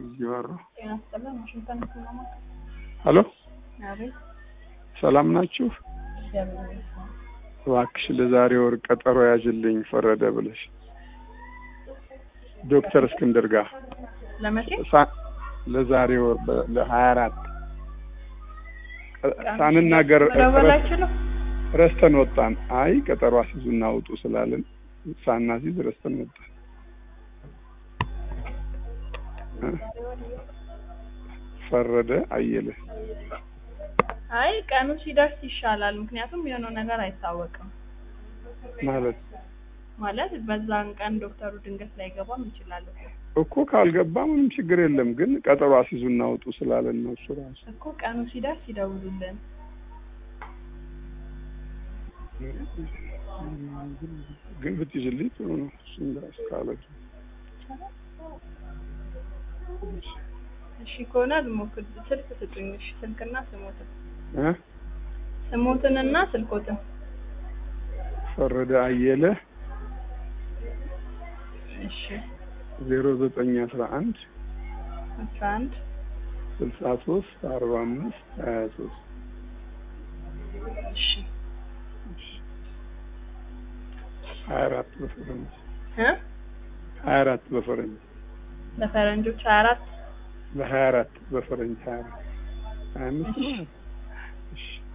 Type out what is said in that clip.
እየወሩ ጤና ይስጥልን። ዋሽንግተን ስማማ ሄሎ፣ አቤት። ሰላም ናችሁ? እግዚአብሔር ይመስገን። እባክሽ ለዛሬ ወር ቀጠሮ ያዥልኝ ፈረደ ብለሽ ዶክተር እስክንድር ጋር ለመቼ? ሳ- ለዛሬ ወር በ- ለሀያ አራት ሳንናገር መደወላችሁ ነው? ረስተን ወጣን። አይ ቀጠሮ አስይዙና ውጡ ስላለን ሳናሲዝ ረስተን ወጣን። እ? ፈረደ አየለ አይ ቀኑ ሲደርስ ይሻላል። ምክንያቱም የሆነው ነገር አይታወቅም። ማለት ማለት በዛን ቀን ዶክተሩ ድንገት ላይገባም ይችላል እኮ እኮ ካልገባ ምንም ችግር የለም፣ ግን ቀጠሮ አስይዙና ውጡ ስላለን ነው እሱ ራሱ እኮ ቀኑ ሲደርስ ይደውሉልን። ግን ብትይዝልኝ ጥሩ ነው። እሱም ጋር እስካለ እሺ ከሆነ ልሞክር። ስልክ ስጡኝ። እሺ ስልክና ስሞትን እ? ስሞትንና ስልኮትን ፈረደ አየለ እሺ ዜሮ ዘጠኝ አስራ አንድ አስራ አንድ ስልሳ ሶስት አርባ አምስት ሀያ ሶስት እሺ ሀያ አራት በፈረንጅ እ ሀያ አራት በፈረንጅ ለፈረንጆች ሀያ አራት በሀያ አራት በፈረንጅ ሀያ አራት ሀያ አምስት ነው። እሺ